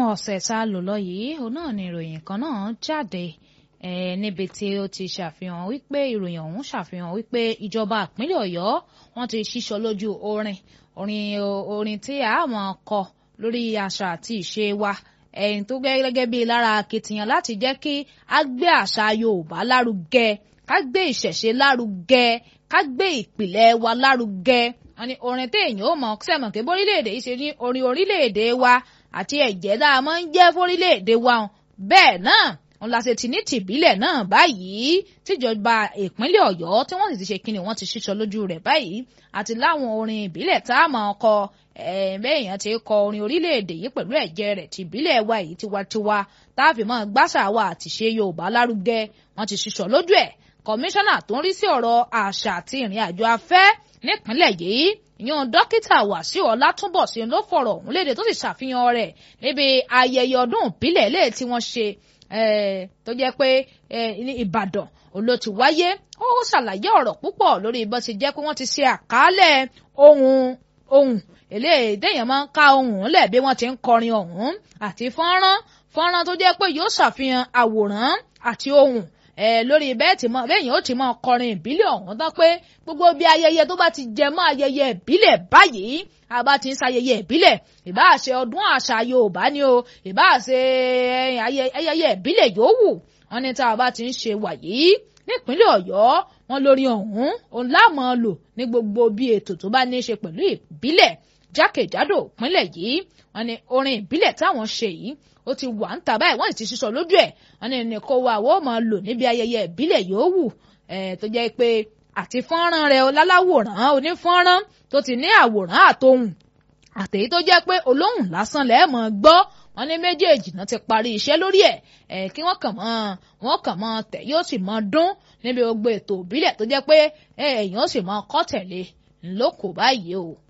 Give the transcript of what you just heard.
ọ̀sẹ̀ tá a lò lọ yìí òun náà ni ìròyìn kan náà jáde eh, níbi tí ó ti ṣàfihàn wípé ìròyìn ọ̀hún ṣàfihàn wípé ìjọba ìpínlẹ̀ ọ̀yọ́ wọ́n ti ṣíṣọ lójú orin orin orin tí a máa kọ lórí àṣà àti ìṣe wa ẹ̀yìn tó gẹ́gẹ́ bíi lára akitiyan láti jẹ́ kí a gbé àṣà yorùbá lárugẹ ká gbé ìṣẹ̀ṣe lárugẹ ká gbé ìpìlẹ̀ wa lárugẹ wọ́n ní orin téèyàn ó mọ̀ sẹ́mọ̀ pé bórílẹ̀-èdè yìí ṣe ní orin orílẹ̀-èdè wa àti ẹ̀jẹ̀ dáa máa ń jẹ́ fórílẹ̀-èdè wa bẹ́ẹ̀ náà wọn la ṣe ti ní tìbílẹ̀ náà báyìí tíjọba ìpínlẹ̀ ọ̀yọ́ tí wọ́n sì ti ṣe kíni wọ́n ti ṣíṣọ lójú rẹ̀ báyìí àti láwọn orin ìbílẹ̀ tá a máa kọ bẹ́ẹ̀yàn ti kọ orin orílẹ̀-èdè yìí pẹ̀lú ẹ̀jẹ̀ rẹ̀ tìbílẹ̀ wa yìí tiwantiwa tá a fi máa gbàṣà wa àti ṣe yorùbá lárugẹ wọ́n ti ṣíṣọ lójú ẹ̀ kọmíṣánná tó ń rí sí ọ̀rọ̀ àṣà àti ìrìn àjò afẹ́ nípínlẹ̀ yìí ìyẹn dókítà wàsíù ọlátúnbọ̀sí ló fọ̀rọ̀ ọ̀hún léde tó sì ṣàfihàn rẹ̀ níbi ayẹyẹ ọdún ìbílẹ̀ lè tí wọ́n ṣe tó jẹ́ pé ìbàdàn ló ti wáyé ó ṣàlàyé ọ̀rọ̀ púpọ̀ lórí bó ti jẹ́ pé wọ́n ti ṣe àkálẹ̀ ohun ohun eléyìí téèyàn máa ń ká ohun lẹ̀ bí wọ́n ti ń kọrin ọ̀hún àti fọ́nrán fọ́nrán tó jẹ́ pé yóò ṣàfihàn àwòrán àti ohun lórí bẹ́ẹ̀ tí mọ bẹ́ẹ̀ yẹn ó ti mọ kọrin ìbílẹ̀ ọ̀hún tán pé gbogbo bí ayẹyẹ tó bá ti jẹ mọ́ ayẹyẹ ìbílẹ̀ báyìí a bá ti ń ṣayẹyẹ ìbílẹ̀ ìbáà ṣe ọdún àṣà Yorùbá ni o ìbáà ṣe ayẹyẹ ìbílẹ̀ yòówù wọn ní tá a bá ti ń ṣe wàyí nípínlẹ̀ Ọ̀yọ́ wọn lórí ọ̀hún òun láàmú lò ní gbogbo bí ètò tó bá ní í ṣe pẹ̀lú ìbílẹ̀ jákèjádò ìpínlẹ̀ yìí wọn ní orin ìbílẹ̀ táwọn ṣe yìí ó ti wà ń ta báyìí wọ́n sì ti sísọ lójú ẹ̀ wọ́n ní ní kó wa àwọn máa lò níbi ayẹyẹ ìbílẹ̀ yòówù tó jẹ́ pé àti fọ́nrán rẹ̀ láláwòrán onífọ́nrán tó ti ní àwòrán àtohùn àtèyí tó jẹ́ pé olóhùn lásán lẹ́ẹ̀mọ́ gbọ́ wọ́n ní méjèèjì náà ti parí iṣẹ́ lórí ẹ̀ kí wọ́n kàn mọ́ wọ́n kàn mọ́ tẹ̀ yóò sì mọ́ dún níbi gbogbo ètò ìbílẹ̀ tó jẹ́ pé èèyàn ó sì mọ́ kọ́ tẹ̀lé ńlọ́kọ̀ báyìí o.